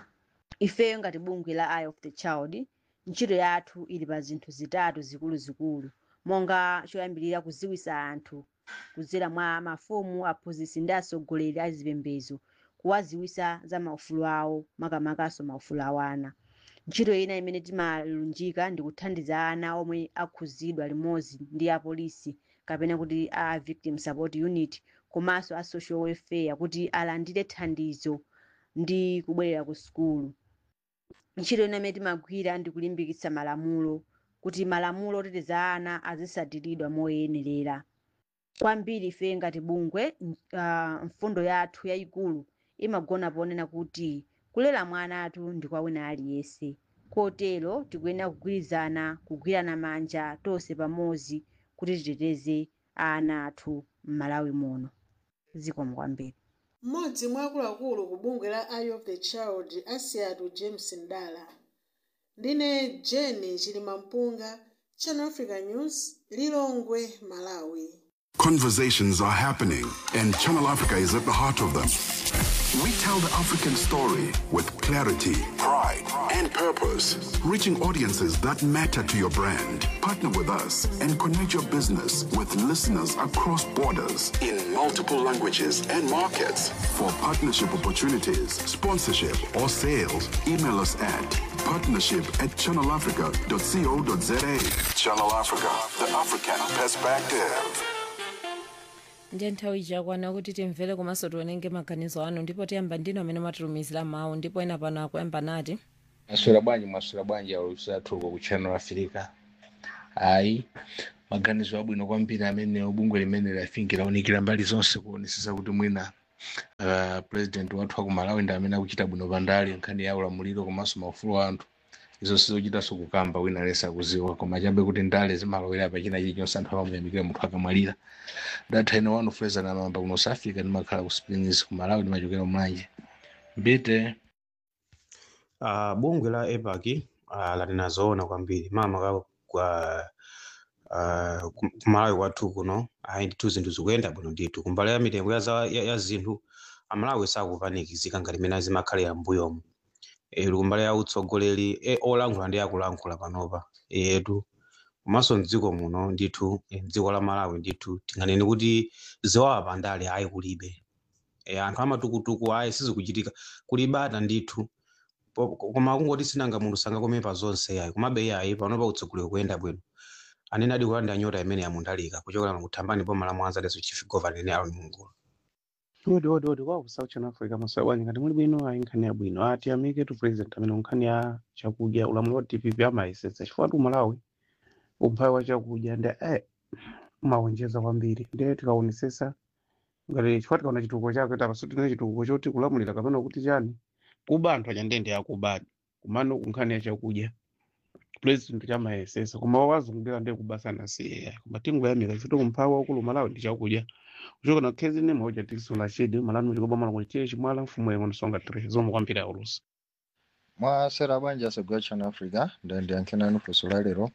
ifeyo ngati bungwe la eye of the child ntchito yathu ili pa zinthu zitatu zikuluzikulu monga choyambirira kuziwisa anthu kudzera mwa mafumu aphunzitsi ndi atsogoleri a zipembedzo kuwaziwisa za maufulu awo makamakaso maufulu awo ana ntchito ina imene timalunjika ndi kuthandiza ana omwe akhuzidwa limodzi ndi apolisi kapena kuti a victim support unit komanso a social welfare kuti alandire thandizo ndi kubwerera ku sukulu ntchito ina imene timagwira ndi kulimbikitsa malamulo kuti malamulo oteteza ana azisatiridwa moyenerera kwambiri ife ngati bungwe uh, mfundo yathu yayikulu imagona ponena kuti kulera mwana athu ndi kwa wina aliyense kotero tikuyenera kugwirizana kugwirana manja tonse pamodzi kuti titeteze ana athu m'malawi muno zikomo kwambiri mmodzi mwa akuluakulu ku bungwe la eye of the child asiatu james ndala ndine jeni chilimampunga channel africa news lilongwe malawi Conversations are happening, and Channel Africa is at the heart of them. We tell the African story with clarity, pride, and purpose, reaching audiences that matter to your brand. Partner with us and connect your business with listeners across borders in multiple languages and markets. For partnership opportunities, sponsorship, or sales, email us at partnership at channelafrica.co.za. Channel Africa, the African perspective. ndiye nthawi ichakwana kuti timvere komanso tionenge maganizo anu ndipo tiyamba ndino amene mwatilumizira mawu ndipo ena pano akuyamba nati maswera bwanji maswera bwanji alusathuko ku channel africa ayi maganizo abwino kwambiri amene bungwe limene lafinki launikira mbali zonse kuonesesa kuti mwina uh, president wathu aku malawi ndi amene akuchita bwino pandali nkhani ya ulamuliro komanso maufulu a anthu izo sizochitanso kukamba wina lesa kuziwa koma chabe kuti ndale zimalowera pachina chilichonse anthu amamuyamikira munthu akamwalira datha ine wanu freza na mamba kuno south africa ndimakhala ku springs ku malawi ndimachokera mlanje mbite uh, bungwe la epac uh, latinazoona kwambiri mama ka kwa uh, kum- kumalawi kwathu kuno ayi ndithu zinthu zikuyenda bwino ndithu kumbali ya mitengo ya, za- ya, ya zinthu amalawi sakupanikizika ngati mene zimakhalira mbuyomu e, kumbali ya utsogoleri e, olankhula ndi akulankhula panopa etu komanso mdziko muno ndithu eh, mdziko la malawi ndithu tinganene kuti ziwawa pandale ayi kulibe e, anthu amatukutuku ayi sizikuchitika kulibata ndithu Po- koma kungoti sinanga munthu sangakomepa zonse ayi komabe ayi panopa utsogoleri kuyenda bwino anene adi kulandira nyota imene yamundalika kuchokera kuthambani boma la mwanza leso chief governor ne alon mungula odi odi odi kwa ku south channel africa masoya bwanji ngati muli bwino ayi nkhani yabwino ati amike tu president amene nkhani ya chakudya ulamuliro wa dpp amayesetsa chifukwa tu malawi umphawi wa chakudya ndi eh umawonjeza kwambiri ndiye tikaonesesa ngati chifukwa tikaona chitukuko chake tapaso tine chitukuko choti kulamulira kapena kuti chani kuba anthu anyandende yakubadi kumano kunkhani ya chakudya president chamayesesa koma wazungulira ndiye kubasana siye koma tingoyamika chifukwa umphawi waukulu malawi ndi chakudya kuchoka na khezi ne moja tikisula shedi malani muchikopa mala kulitie chimwala mfumu yengo nsonga tre zomwe kwambiri aulusi mwasera bwanji asogwa channel africa ndandiyankhenani funso la lero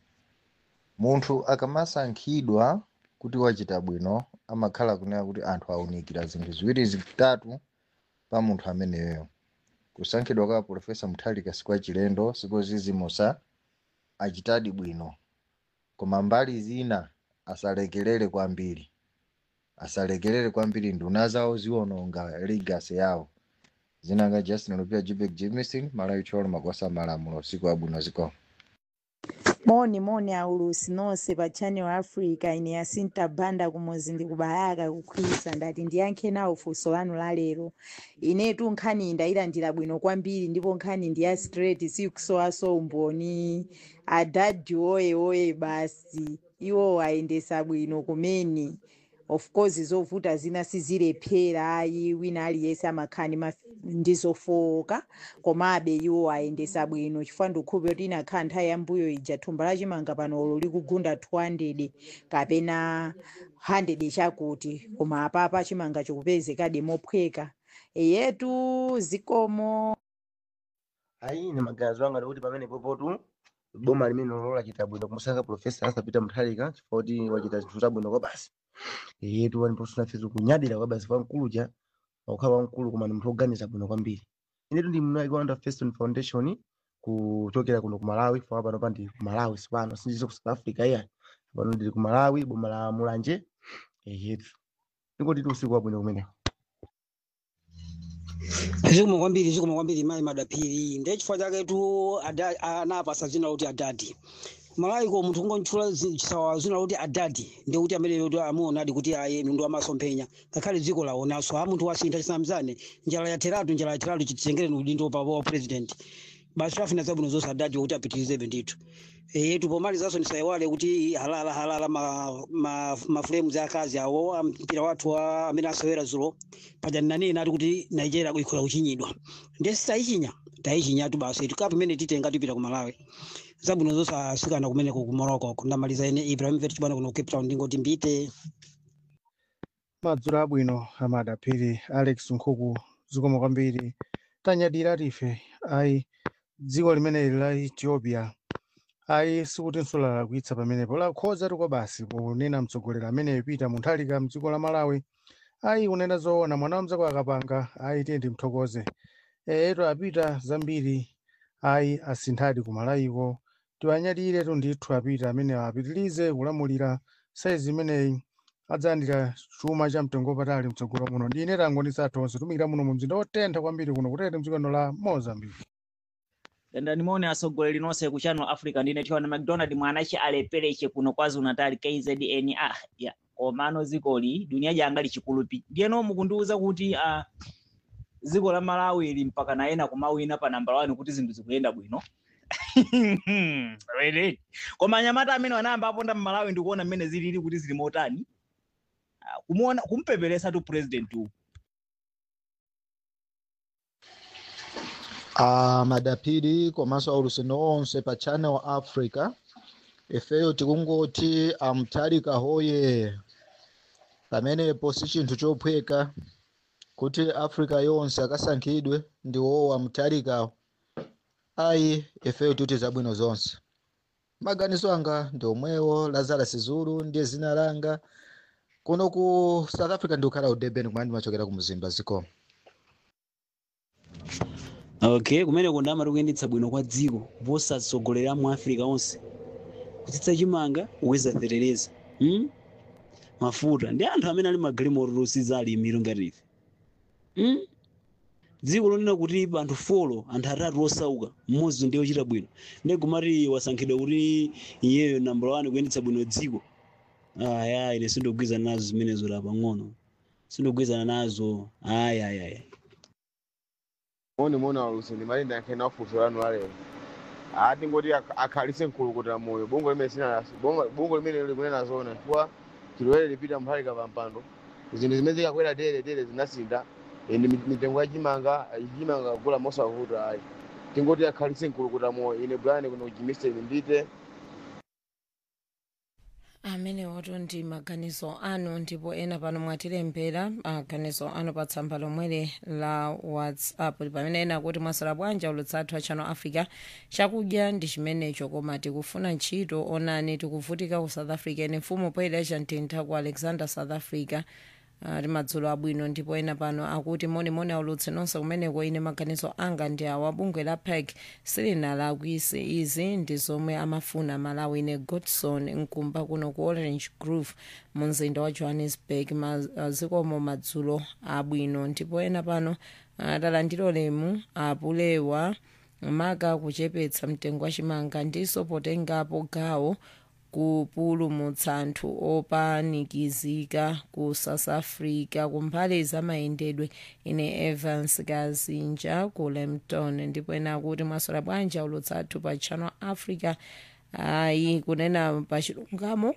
munthu akamasankhidwa kuti wachita bwino amakhala kunena kuti anthu awunikira zinthu ziwiri zitatu pa munthu ameneyo kusankhidwa kwa profesa mutharika sikwa chilendo sikozizimusa achitadi bwino koma mbali zina asalekelere kwambiri asalekelere kwambiri nduna zawo ziwononga legacy yawo zinanga justin lupia jibek jimison malawi cholo makwasa malamulo usiku wabwino ziko moni moni aulusi nonse pa channel africa ine yasinta banda kumuzi ndikubayaka kukhwisa ndati ndiyankhe nawo funso lanu lalero inetu nkhani ndayilandira bwino kwambiri ndipo nkhani ndi ya straight sikusowaso umboni adadi oye oye basi iwo ayendesa bwino kumeni of course zovuta zina sizilephera ayi wina aliyense amakhani ndizofowoka komabe iwo ayendesa bwino chifukwa ndikhupe kuti inakhala nthawi yambuyo ija thumba lachimanga panolo likugunda 200 kapena 100 chakuti koma apapa chimanga chikupezekadi mophweka eyetu zikomo ayi ine maganizo anga ndikuti pamene popotu boma limene lolola chita bwino kumusankha profesa asapita muthalika chifukwa kuti wachita zinthu zabwino kwa basi yetu waniposuna fezo kunyadira kwa basi wamkuluja wakukhala wamkulu koma ndi munthu oganiza bwino kwambiri inetu ndi mnali kuanda feston foundation kuchokera kuno ku malawi fika pano pandi ku malawi sipano sindizo ku south africa iya pano ndili ku malawi boma la mulanje yetu ndingoti usiku wabwino kumeneko zikomo kwambiri zikomo kwambiri mayi madapiri ndiye chifukwa chake tu ada- anapasa zina kuti adadi malawi ko munthu kungontchula chisawawa zina kuti adadi ndi kuti amene kuti amuonadi kuti aye mndu amasomphenya ngakhale dziko laonanso a munthu wasintha chisamzane njala yatheratu njala yatheratu chititengereni udindo pa wa president basi afuna zabwino zonse adadi kuti apitirizebe ndithu yetu pomalizanso ndisayiwale kuti halala halala ma, ma, mafulemu za akazi awo a mpira wathu wa amene asewera zulo paja nanena ati kuti nigeria ikhola kuchinyidwa ndiye sitayichinya tayichinyatu basi tikapu imene titenga tipita ku malawi zabwino zonse asikana kumeneko ku morocco ndamaliza ine ibrahimovic bwana kuno cape town ndingoti mbite madzulo abwino amadapiri alex nkhuku zikomo kwambiri tanyadira tife ayi dziko limeneli la ethiopia ayi sikutinso lalakwitsa pamenepo lakhoza tikwa basi ponena mtsogoleri amene pita munthalika mdziko la malawi ayi kunena zoona mwana wa mzako akapanga ayi tiye timthokoze eto apita zambiri ayi asinthadi kumalayiko tiwanyadire tundithu apita amene apitirize kulamulira saizi imeneyi adzalandira chuma cha mtengo wapatali mtsogolo muno ndine tango ndisathonse tumikira muno mu mzinda wotentha kwambiri kuno kutete mdzikono la mozambique dandani mone atsogoleri nonse ku channel africa ndine tiwana mcdonald mwanache alepereche kuno kwazulu natal kzn ah ya komano zikoli dunia janga lichikulupi ndiyeno mukundiwuza kuti ah, dziko la malawi ili mpaka nayena kumawina pa namba 1 kuti zinthu zikuyenda bwino Really? koma anyamata amene wanayamba aponda mmalawi ndikuona mmene zilili kuti zili motani Ah, kumuona kumpeperesa tu president uwu a madapiri komanso aulusindo onse pa channel africa ifeyo tikungoti amtalika hoye pamenepo si chinthu chophweka kuti africa yonse akasankhidwe ndi wowo amtalikawo ayi ifeyo tikuti zabwino zonse maganizo anga ndi omwewo lazarus zulu ndiye zina langa kuno ku south africa ndikukhala ku durban kumene ndimachokera ku mzimba zikoma okay kumeneko ndama tikuyendetsa bwino kwa dziko kuposa atsogoleri a mu africa onse kutsitsa chimanga kuwezaterereza hmm? mafuta ndi anthu amene ali magalimoto tosiza alimiro ngati ife hmm? dziko lonena kuti anthu folo anthu atatu osauka mmodzi ndiye ochita bwino ndiye kumati wasankhidwa kuti iyeyo namba 1 kuyendetsa bwino dziko aya ine sindikugwizana nazo zimenezo la pang'ono sindikugwizana nazo ayayaya moni moni alusi ndimalinda yankhena wafuso lanu alero ati ngoti ak- akhalitse mkulukutira moyo bongo limene sina bongo bongo limene likunena zona chifukwa chilowere lipita mphalika pa mpando zinthu zimene zikakwera dere dere zinasinda ende mi- mitengo ya chimanga chimanga kugula mosavuta ayi tingoti akhalitse mkulukutira moyo ine bwana kuno kuchimiseni mbite amene woto ndi maganizo anu ndipo ena pano mwatilembera maganizo anu pa tsamba lomweli la whatsapp pamene ena kuti mwasala bwanji ulutsathu a channel africa chakudya ndi chimenecho koma tikufuna ntchito onani tikuvutika ku south africa ine mfumu poyera mtintha ku alexander south africa ali madzulo abwino ndipo ena pano akuti monimoni aulutse nonse kumeneko ine maganizo anga ndi awa bungwe la pec silinalakwise izi ndi zomwe amafuna malawi ine godson nkumba kuno ku orange grove mu mzinda wa johannesburg mazikomo madzulo abwino ndipo ena pano atalandiro lemu apulewa maka kuchepetsa mtengo wa chimanga ndiso potengapo gawo kupulumutsa anthu opanikizika ku south africa kumbali zamayendedwe ine evans kazinja ku lempton ndipo ena akuti mwasala bwanji ulutsathu pa channel africa ayi kunena pa chilungamo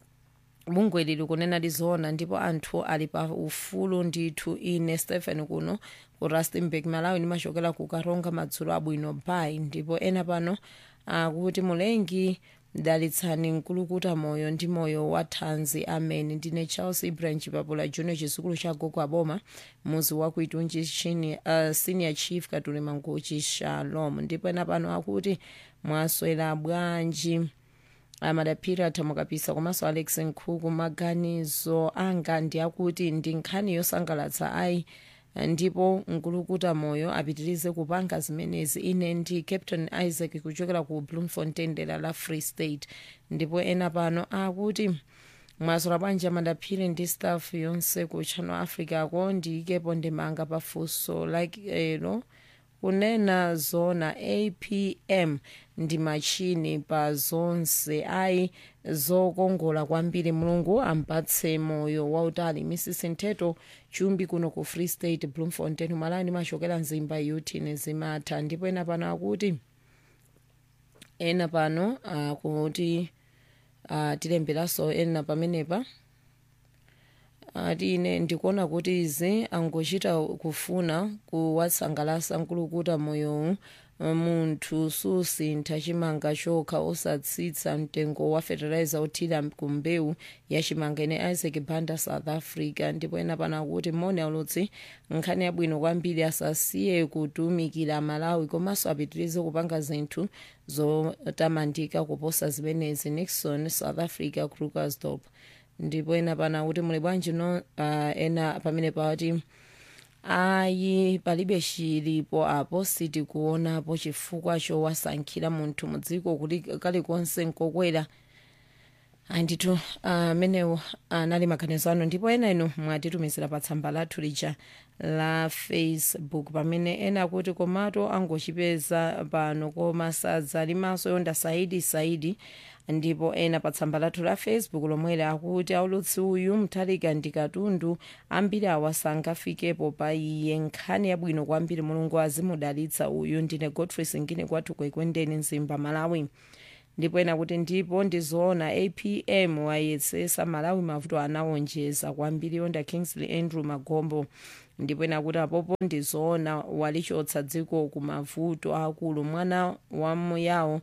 bungwe lili kunena lizoona ndipo anthu ali pa ufulu ndithu ine stephen kuno ku rustenburg malawi ndimachokera ku karonga madzulo abwino bay ndipo ena pano akuti mulengi dalitsani mkulukuta moyo ndi moyo wa thanzi amene ndine charles ibrahim chipapula junior chizukulu cha gogo aboma muzi wa kuitunji chini uh, senior chief katuli manguchi shalom ndipo ena pano akuti mwaswera bwanji amadaphiri athamukapisa komanso alex nkhuku maganizo anga ndi akuti ndi nkhani yosangalatsa ayi ndipo mkulukuta moyo apitirize kupanga zimenezi ine ndi captain isaac kuchokera ku bloemfontein dera la free state ndipo ena pano akuti mwaswera bwanji amadaphiri ndi staff yonse ku channel africa ko ndiyikepo ndimanga pafunso like elo kunena zona apm ndi machini pa zonse ayi zokongola kwambiri mulungu ampatse moyo wautali mrs nteto chumbi kuno ku free state bloemfontein malani machokera mzimba yutini zimatha ndipo ena pano akuti ena pano akuti uh, tilemberanso ena pamenepa ati ine ndikuona kuti izi angochita kufuna kuwatsangalasa nkulukuta moyowu munthu susintha chimanga chokha osatsitsa mtengo wa fertilizer othira ku mbewu ya chimanga ine isaac banda south africa ndipo ena pana kuti moni aulutsi nkhani yabwino kwambiri asasiye kutumikira malawi komanso apitirize kupanga zinthu zotamandika kuposa zimenezi nixon south africa krugersdorp ndipo ena pana kuti muli bwanji no uh, ena pamene pati ayi palibe chilipo apo sitikuonapo chifukwa chowasankhira munthu mudziko kuti kalikonse nkokwera andithu amenewo anali maganizo anu ndipo ena inu mwatitumizira pa tsamba lathu lija la facebook pamene ena akuti komato angochipeza pano koma sadzalimanso yonda saidi saidi ndipo ena pa tsamba lathu la facebook lomwere akuti aulutsi uyu mtalika ndi katundu ambiri awa sangafikepo pa iye nkhani yabwino kwambiri mulungu azimudalitsa uyu ndine godfrey singine kwathu kwekwendeni mzimba malawi ndipo ena kuti ndipo ndizoona apm wayesesa malawi mavuto anawonjeza kwambiri yonda kingsley andrew magombo ndipo ena kuti apopo ndizoona walichotsa dziko ku mavuto akulu mwana wa muyawo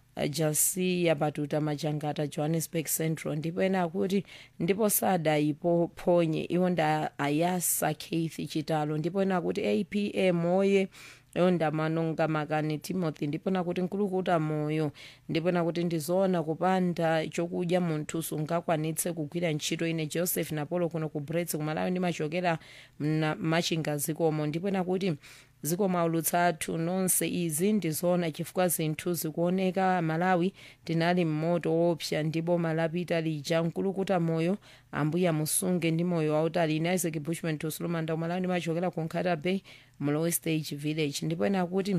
jasiya batuta majangata johannesburg central ndipo ena akuti ndipo sadayipophonye iwo nda ayasa keith chitalo ndipo ena akuti apm oye yonda manonga makani timothy ndipo nakuti nkulukuta moyo ndipo nakuti ndizoona kupanda chokudya munthu sungakwanitse kugwira ntchito ine joseph napolo kuno ku brets kumalawi ndimachokera machinga zikomo ndipo nakuti zikomo aulutsi athu nonse izi ndizoona chifukwa zinthu zikuoneka malawi tinali mmoto wopsa ndipo malapita lija nkulukuta moyo ambuya musunge ndi moyo wautali ine isaac bushman tusulumanda kumalawi ndimachokera ku nkhata bay mlowe stage village ndipo ena kuti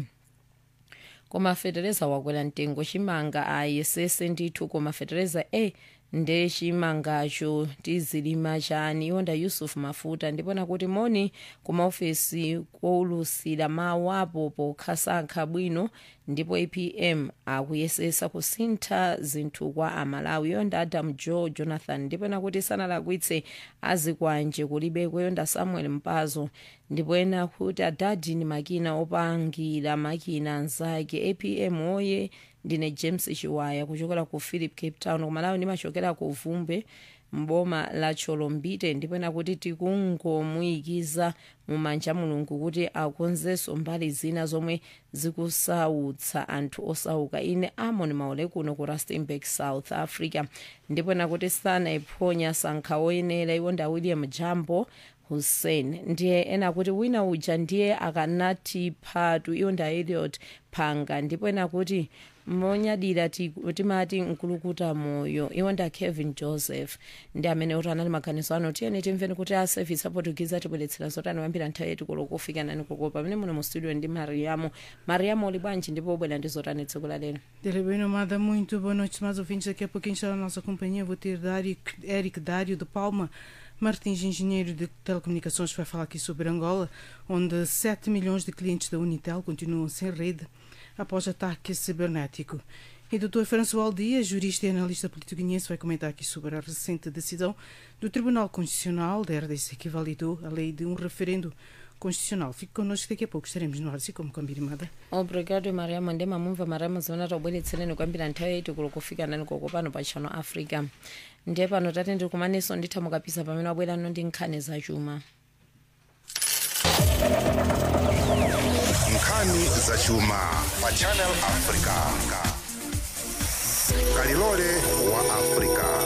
koma fetereza wakwera mtengo chimanga ayesese ndithu koma fetereza e nde chimangacho tizilima chani iwonda yusuf mafuta ndipo nakuti moni kumaofesi koulusira mawu apo pokhasankha bwino ndipo apm akuyesesa kusintha zinthu kwa amalawi yonda adam joe jonathan ndipo nakuti sanalakwitse azikwanje kulibeko yonda samuel mpazo ndipo ena kuti adadi ni makina opangira makina anzake apm oye ndine james chiwaya kuchokera ku philip cape town kumalawi ndimachokera ku vumbe mboma la cholombite ndipo ena kuti tikungomuyikiza mumanja mulungu kuti akonzenso mbali zina zomwe zikusautsa anthu osauka ine amon maule kuno ku rustenburg south africa ndipo ena kuti sanayiphonya sankha oyenera iwonda william jambo hussein ndiye ena kuti wina uja ndiye akanati phatu iwonda eliot phanga ndipo ena kuti monyadira timati nkulukuta moyo iwonda kevin joseph ndi amene kuti anali maganizo ano tiyeni timveni kuti a service aportugize atibweretsera zotani wambira nthawi yetu kulo kufika nani koko pamene muno mu studio ndi mariamo mariamo uli bwanji ndipo ubwera ndi zotani tsiku la lero Dele bem nomada, muito boa noite, mais ouvintes. Daqui a pouquinho está a nossa companhia. Vou ter Dário, Eric Dário de Palma Martins, engenheiro de telecomunicações, vai falar aqui sobre Angola, onde 7 milhões de clientes da Unitel continuam sem rede após ataque cibernético. E o Dr. François Dias, jurista e analista político-guinense, vai comentar aqui sobre a recente decisão do Tribunal Constitucional da RDC que validou a lei de um referendo constitucional. Fique connosco, daqui a pouco estaremos no ar, assim como combinado. obrigado mariamo ndi mamumva mariamo zimene tabweretsereni kwambiri nthawi yaiti kulo kufika nani koko pano pa chano africa ndiye pano tati ndikumaneso nditha mukapisa pamene wabwerano ndi nkhani zachuma nkhani zachuma pa channel africa kalilole wa africa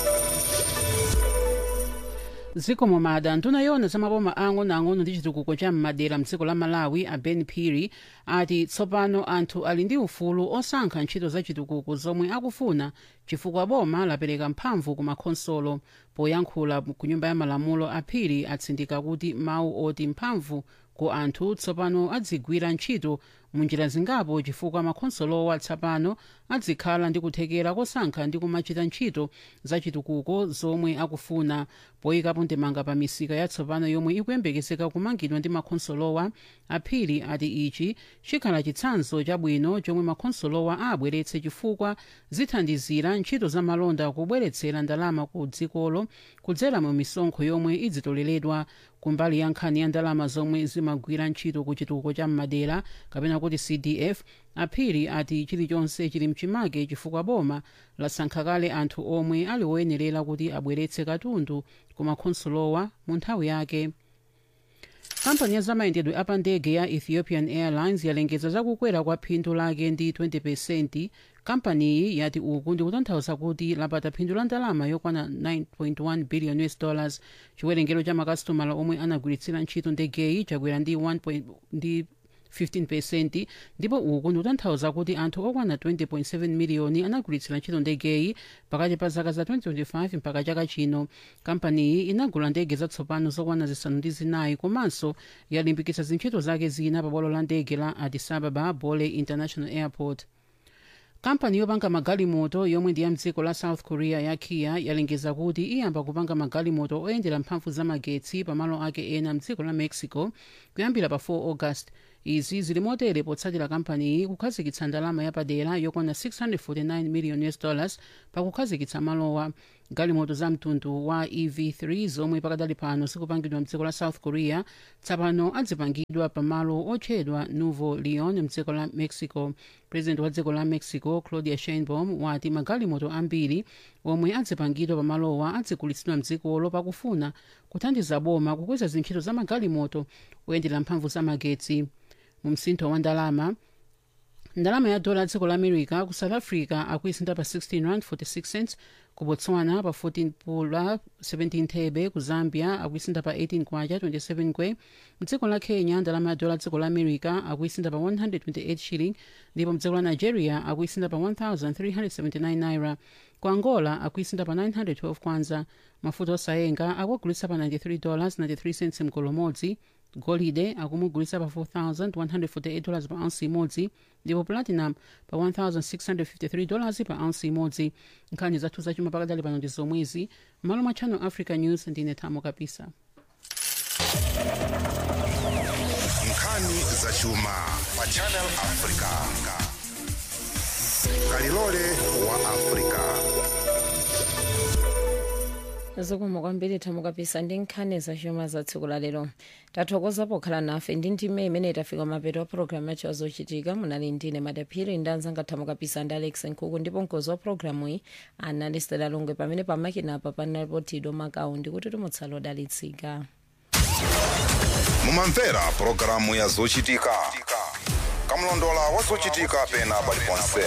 zikomo mada ntuna yona zamaboma ang'onoang'ono ndi chitukuko cha m'madera mdziko la malawi a ben piri ati tsopano anthu ali ndi ufulu osankha ntchito za chitukuko zomwe akufuna chifukwa boma lapereka mphamvu ku makhonsolo poyankhula ku nyumba ya malamulo a piri atsindika kuti mawu oti mphamvu ku anthu tsopano adzigwira ntchito munjira zingapo chifukwa makhonsolowa tsopano adzikhala ndi kuthekera kosankha ndi kumachita ntchito za chitukuko zomwe akufuna poyikapo ndemanga pa misika yatsopano yomwe ikuyembekezeka kumangidwa ndi makhonsolowa aphiri ati ichi chikhala chitsanzo chabwino chomwe makhonsolowa abweretse chifukwa zithandizira mpaka ntchito za malonda kubweretsera ndalama ku dzikolo kudzera mu misonkho yomwe idzitoleredwa kumbali ya nkhani ya ndalama zomwe zimagwira ntchito ku chitukuko cha m'madera kapena kuti cdf aphiri ati chilichonse chili mchimake chifukwa boma lasankha kale anthu omwe ali woyenerera kuti abweretse katundu ku makhonsulowa mu nthawi yake kampani ya zamayendedwe apa ndege ya ethiopian airlines yalengeza zakukwera kwa phindu lake ndi 20 kampaniyi yati uku ndikutanthauza kuti lapata phindu la ndalama yokwana 9.1 billion us dollars chiwerengero cha makasitomala omwe anagwiritsira ntchito ndegeyi chakwera ndi 1 ndi 15 ndipo uku ndikutanthauza kuti anthu okwana 20.7 miliyoni anagwiritsira ntchito ndegeyi pakati pa zaka za 2025 mpaka chaka chino kampaniyi inagula ndege zatsopano zokwana zisanu ndi zinayi komanso yalimbikitsa zintchito zake zina pa bwalo la ndege la addis ababa bole international airport kampani yopanga magalimoto yomwe ndi ya mdziko la south korea ya kia yalengeza kuti iyamba kupanga magalimoto oyendera mphamvu za magetsi pamalo ake ena mdziko la mexico kuyambira pa 4 august izi zili motere potsatira kampaniyi kukhazikitsa ndalama yapadera yokwana 649 million us dollars pakukhazikitsa malowa galimoto za mtundu wa ev3 zomwe pakadali pano zikupangidwa mdziko la south korea tsapano adzipangidwa pamalo otchedwa nuevo leon mdziko la mexico president wa dziko la mexico claudia sheinbaum wati magalimoto ambiri omwe adzipangidwa pamalowa adzigulitsidwa mdzikolo pakufuna kuthandiza boma kukweza zintchito za magalimoto oyendera mphamvu za magetsi mu msintho wa ndalama ndalama ya dola dziko la america ku south africa akuisinda pa 16 rand 46 cents ku botswana pa 14 pula 17 thebe ku zambia akuisinda pa 18 kwacha 27 kwe mdziko la kenya ndalama ya dola dziko la america akuisinda pa 128 shilling ndipo mdziko la nigeria akuisinda pa 1379 naira ku angola akuisinda pa 912 kwanza mafuta osayenga akuagulitsa pa 93 dollars 93 cents mgolo modzi golide akumugulitsa pa 4148 dollars pa ounce imodzi ndipo platinum pa 1653 dollars pa ounce imodzi nkhani zathu zachuma pakadali pano ndi zomwezi malo mwa channel africa news ndine thamo kapisa nkhani zachuma pa channel africa kalilole wa africa zikomo kwambiri thamo kapisa ndi nkhani zachuma za tsiku la lero tathokoza pokhala nafe ndi ndime imene tafika mapeto a programu yacho azochitika munali ndine madaphiri ndi anzanga thamo kapisa ndi alex nkhuku ndipo mkozi wa programu iyi anali stela longwe pamene pamakinapa panalipo tido makawu ndikuti tumutsala odalitsika mumamvera pulogalamu ya zochitika kamlondola wa zochitika pena paliponse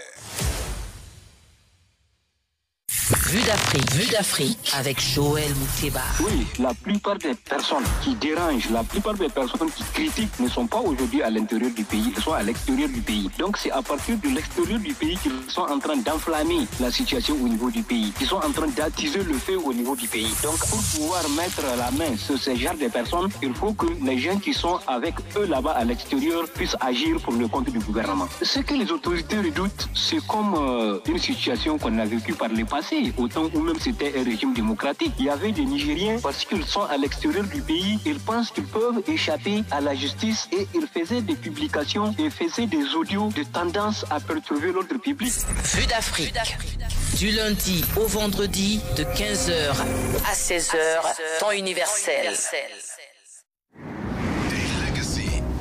Vue d'Afrique, Vue d'Afrique avec Joël Mouteba. Oui, la plupart des personnes qui dérangent, la plupart des personnes qui critiquent ne sont pas aujourd'hui à l'intérieur du pays, elles sont à l'extérieur du pays. Donc c'est à partir de l'extérieur du pays qu'ils sont en train d'enflammer la situation au niveau du pays. Ils sont en train d'attiser le feu au niveau du pays. Donc pour pouvoir mettre la main sur ce genre de personnes, il faut que les gens qui sont avec eux là-bas à l'extérieur puissent agir pour le compte du gouvernement. Ce que les autorités redoutent, c'est comme euh, une situation qu'on a vécue par le passé, au temps où même c'était un régime démocratique. Il y avait des Nigériens, parce qu'ils sont à l'extérieur du pays, ils pensent qu'ils peuvent échapper à la justice et ils faisaient des publications et faisaient des audios de tendance à perturber l'ordre public. Vue d'Afrique. Du lundi au vendredi de 15h à 16h, temps universel.